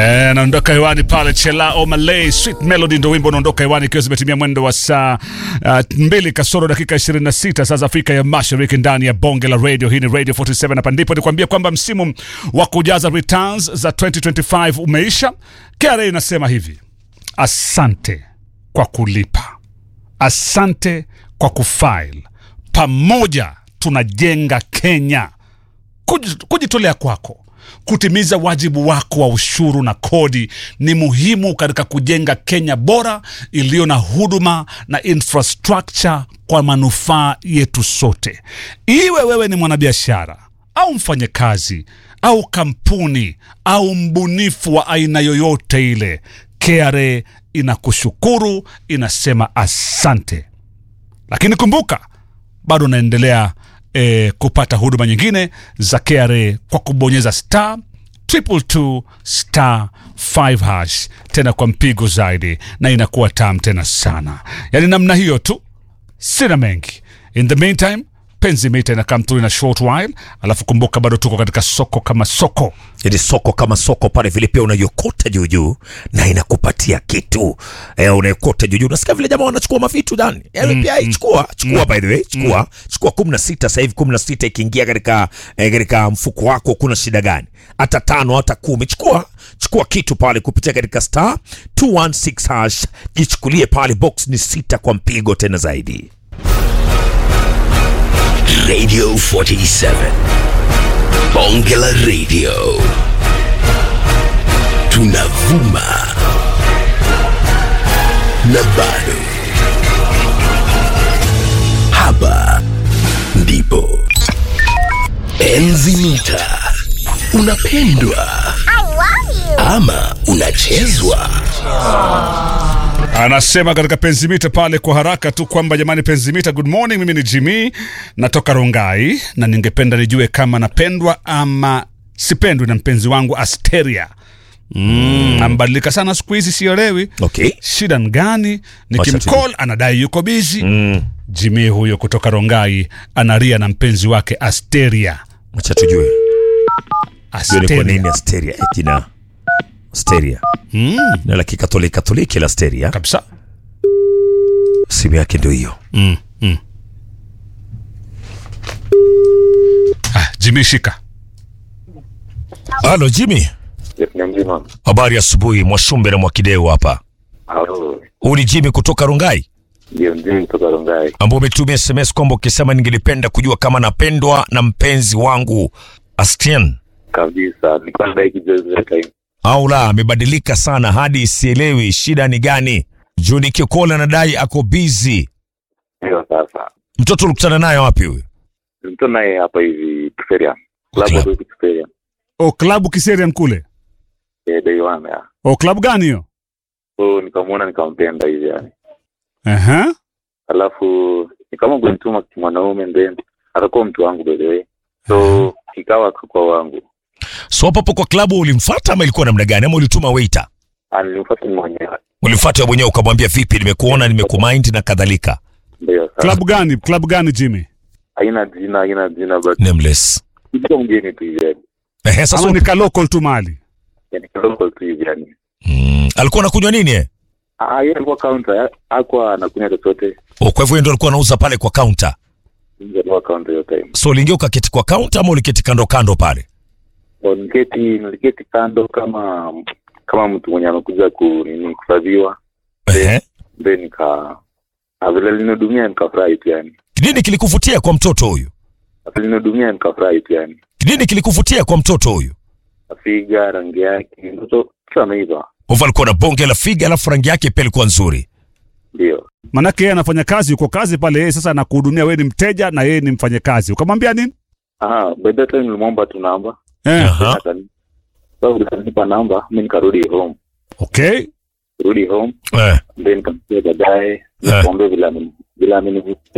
Eh, naondoka hewani pale Chela Omalay Sweet Melody ndo wimbo unaondoka hewani ikiwa zimetimia mwendo wa saa uh, mbili kasoro dakika 26 saa za Afrika ya Mashariki ndani ya bonge la radio. Hii ni Radio 47 hapa ndipo nikwambia kwamba msimu wa kujaza returns za 2025 umeisha. KRA inasema hivi: asante kwa kulipa, asante kwa kufile, pamoja tunajenga Kenya. Kuj- Kujitolea kwako kutimiza wajibu wako wa ushuru na kodi ni muhimu katika kujenga Kenya bora iliyo na huduma na infrastructure kwa manufaa yetu sote. Iwe wewe ni mwanabiashara au mfanyakazi au kampuni au mbunifu wa aina yoyote ile, KRA inakushukuru, inasema asante. Lakini kumbuka bado unaendelea eh, kupata huduma nyingine za KRA kwa kubonyeza star triple two star 5 hash tena kwa mpigo zaidi, na inakuwa tam tena sana. Yani namna hiyo tu, sina mengi. In the meantime, penzi mita ina come through in a short while, alafu kumbuka bado tuko katika soko kama soko ili soko kama soko pale vile pia unaiokota juu juu na inakupatia kitu eh, unaokota juu juu. Unasikia vile jamaa wanachukua mavitu ndani mm, pia mm, chukua chukua, by the way chukua chukua kumi na sita sasa hivi kumi na sita ikiingia katika eh, katika mfuko wako, kuna shida gani? Hata tano hata kumi, chukua chukua kitu pale kupitia katika star 216 hash, jichukulie pale, box ni sita kwa mpigo tena zaidi. Radio 47 Bonge la Radio tunavuma na bado hapa ndipo enzi mita unapendwa ama unachezwa Anasema katika penzimita pale kwa haraka tu kwamba jamani, penzimita, good morning, mimi ni Jimmy natoka Rongai na ningependa nijue kama napendwa ama sipendwi na mpenzi wangu Asteria. Mm, ambadilika sana siku hizi, sielewi Okay. shida ni gani. Wacha Nikimcall anadai yuko busy. Jimmy huyo kutoka Rongai anaria na mpenzi wake Asteria. Acha tujue jue ni kwa Asteria. nini Asteria eh, jina Asteria Mm, na la kikatoliki katoliki la Asteria, kabisa. simu yake ndio hiyo. Mm, mm. Ah, Jimmy shika. Halo Jimmy, ni mzima. habari asubuhi. Mwashumbe na Mwakideu hapa. Halo, Huu ni Jimmy kutoka Rungai ndio mzima kutoka Rongai. ambao umetumia SMS kwamba ukisema ningelipenda kujua kama napendwa na mpenzi wangu Astian Kabisa, nilikuwa nadai kijozi time. au la, amebadilika sana hadi sielewi shida ni gani. Juu nikikola nadai ako busy. Ndio sasa. Mtoto ulikutana naye wapi huyu? Mtu naye hapa hivi Tuferia. Klabu Club. hapo Tuferia. O klabu Kiserian kule. Eh, day one ya. O klabu gani hiyo? So nikamwona nikampenda hivi yani. Aha. Alafu nikama kunituma mwanaume then atakuwa mtu wangu by the way. So kikawa kwa wangu. So hapo hapo kwa klabu ulimfuata ama ilikuwa namna gani, ama ulituma waiter? Alimfuata mwenyewe. Ulimfuata mwenyewe ukamwambia vipi, nimekuona nimekumind na kadhalika. Ndio sasa. Klabu gani? Klabu gani Jimmy? Haina jina, haina jina but Nameless. kitu mgeni tu hivi yani. Ehe, sasa Ama ni ka local tu mali. Yani local tu hivi yani. mm, alikuwa anakunywa nini eh? Ah, yeye alikuwa counter, hakuwa anakunywa chochote. Oh, kwa hivyo yeye ndo alikuwa anauza pale kwa counter. Nje alikuwa counter hiyo time. So uliingia ukaketi kwa counter ama uliketi kando kando pale? So, niliketi niliketi kando kama kama mtu mwenye amekuja ku nini kusadhiwa Ehe. then nika na vile linihudumia nikafurahi tu yani Nini kilikuvutia kwa mtoto huyu? Na vile linihudumia nikafurahi tu yani Nini kilikuvutia kwa mtoto huyu? afiga rangi yake mtoto kitu ameiva Hivyo alikuwa na bonge la figa alafu rangi yake pia ilikuwa nzuri. ndio Manake yeye anafanya kazi, yuko kazi pale, yeye sasa anakuhudumia wewe, ni mteja na yeye ni mfanyakazi. Ukamwambia nini? aha by that time nilimwomba tu namba Eh, Aha. Akani- so akanipa namba mi nikarudi home okay. rudi home Eh. then nikamsikia baadaye nikamwambia vile ameni- vile amenivutia